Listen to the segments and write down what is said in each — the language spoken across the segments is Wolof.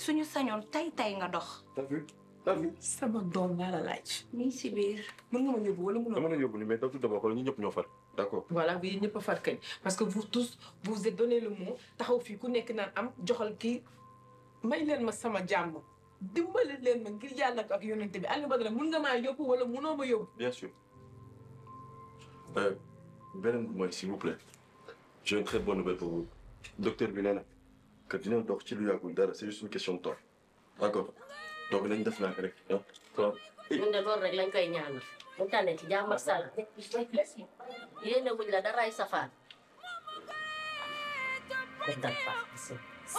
suñu sañoon tey tey nga dox. t'as vu t'as vu. sama doom laa la laaj. mi ngi si biir. mën nga ma yóbbu wala mënoo. dama la yóbbu ni mais tout d'abord xool ñi ñëpp ñoo far d'accord. voilà bi ñëpp a far kañ parce que vous tous vous vous êtes donné le mot taxaw fii ku nekk naan am joxal kii may leen ma sama jàmm dimbali leen ma ngir yàlla ak yonente bi Aliou Badara mun nga maa yóbbu wala munoo ma yóbbu. bien sûr. Euh, beneen bi mooy s'il vous plaît j'ai une très bonne nouvelle pour vous docteur bi nee na que dina dox ci lu yàggul dara c'est juste une question de temps d'accord donc nañ def naa rek ah. waaw. ñun de loolu rek lañ koy ñaanal mu tànne ci jàmm ak salaam yéene wuñ la daray safaan ko dal baax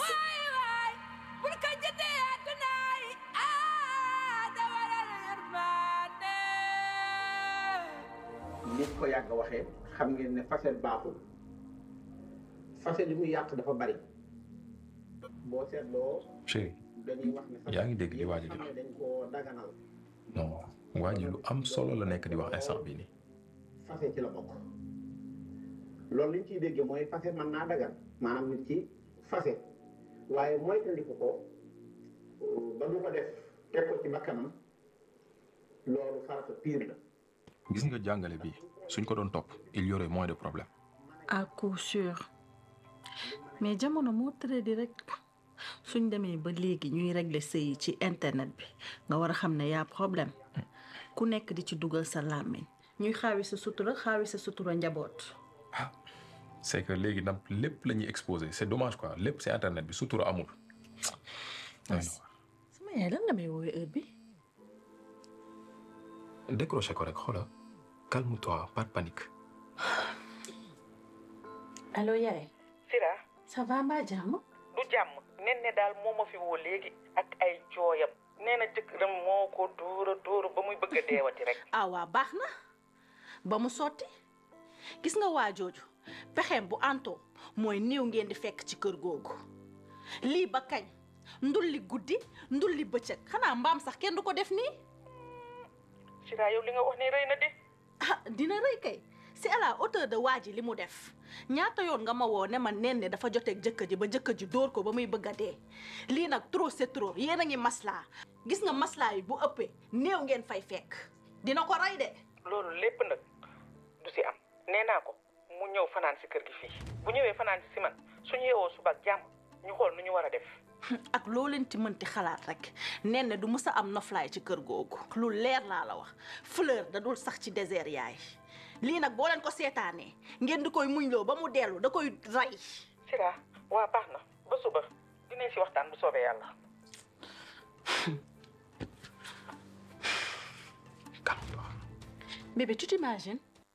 nit ko yàgg waxee xam ngeen ne facette baaxul facette li muy yàq dafa bari boo seetloo chéri dañuy wax ne yaa ngi dégg li waa ji di xam wax ne dañ koo daganal non waa ji lu am solo la nekk di wax instant bii nii facette ci la bokk loolu liñ ciy déggee mooy facette mën naa dagan maanaam nit ci facette waaye moytandiku ko ba du ko def teg ko ci bakkanam loolu farata pire la gis nga jàngale bi suñ ko doon topp il y aurait moins de problèmes à coup sûr mais jamono moo tëre di rek suñ demee ba léegi ñuy régler sëy yi ci internet bi nga war a xam ne yaa problème ku nekk di ci dugal sa làmmiñ ñuy xaawi sa sutura xaawi sa sutura njaboot c'est que léegi nag lépp la ñuy exposé c'est dommage quoi lépp c'est internet bi sutura amul sama yaay lan la may woowee heure bi décroché ko rek xoola calme-toi pas de panique allo yaay Sira ça va mbaa jàmm du jàmm nen ne daal moo ma fi woo léegi ak ay jooyam nee na jëkkëram moo ko dóora dóora ba muy bëgg a deewati rek ah waa baax na ba mu sotti gis nga waa jooju pexeem bu antoo mooy néew ngeen di fekk ci kër googu lii ba kañ ndulli guddi ndulli bëccëg xanaa mbaam sax kenn du ko def nii Sira yow li nga wax ne rëy na de ah dina rëy kay c'est à la hauteur de waa ji li mu def ñaata yoon nga ma woo ne ma nen ne dafa joteeg jëkkër ji ba jëkkër ji dóor ko ba muy bëgg a dee lii nag trop c'est trop yéen a ngi maslaa gis nga maslaa yi bu ëppee néew ngeen fay fekk dina ko rey de loolu lépp nag du si am nee naa ko mu ñëw fanaan si kër gi fii bu ñëwee fanaan si man suñu yeewoo suba ak jàmm ñu xool nu ñu war a def ak loo leen ci mënti xalaat rek nen ne du mës a am noflaay ci kër googu lu leer laa la wax fleur da dul sax ci désert yaay lii nag boo leen ko seetaanee ngeen di koy muñloo ba mu dellu da koy rey Sira waa baax na ba suba dinañ si waxtaan bu soobee yàlla calme-toi bébé tu t'imagines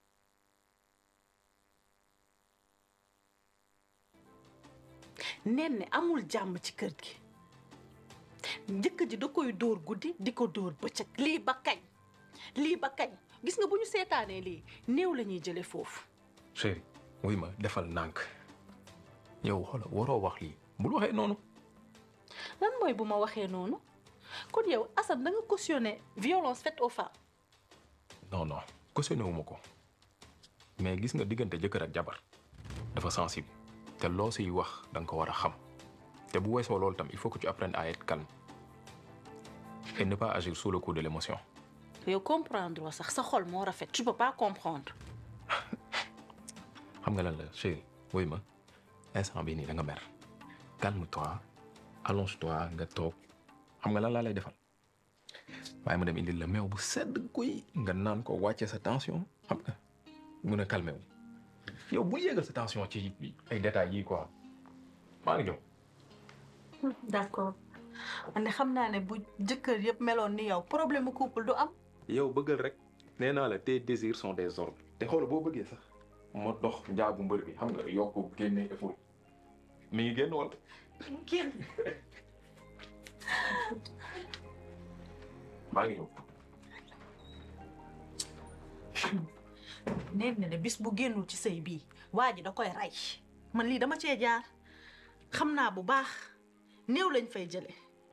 nen ne amul jàmm ci kër gi njëkk ji da koy dóor guddi di ko dóor bëccëg lii ba kañ lii ba kañ gis nga bu ñu seetaanee lii néew la ñuy jële foofu chéri wuy ma defal nànk yow xoola waroo wax lii bul waxee noonu lan mooy bu ma waxee noonu kon yow Assane da nga cautionné violence faite aux femmes non non cautionné wu ma ko mais gis nga diggante jëkkër ak jabar dafa sensible te loo siy wax da nga ko war a xam te bu weesoo loolu tam il faut que tu apprennes à être calme et ne pas agir sous le coup de l'émotion yow comprendre sax sa xol moo rafet tu peux pas comprendre xam nga lan la chéri wuy ma instant bii nii da nga mer calme-toi allonge-toi nga toog xam nga lan laa lay defal waaye ma dem indil la meew bu sedd guy nga naan ko wàcce sa tension xam nga mun a calmer wu yow bu yéegal sa tension ci ay détails yii quoi maa ngi ñëw d'accord man de xam naa ne bu jëkkër yëpp meloon ni yow problème mu couple du am yow bëggal rek nee naa la tes désirs sont des ordres te xool boo bëggee sax ma dox njaagu mbër bi xam nga yokku génne effort mi ngi génn wala génn maa ngi ñëw nee na ne bis bu génnul ci sëy bii waa ji da koy rey man lii dama cee jaar xam naa bu baax néew lañ fay jële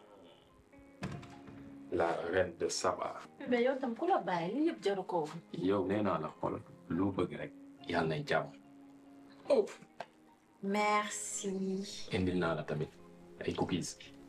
la reine de Saba mais yow tam ku la bàyyi li yëpp jaru ko woon yow nee naa la xool lu bëgg rek yàlla nay jàmm merci. indil naa la tamit ay cookies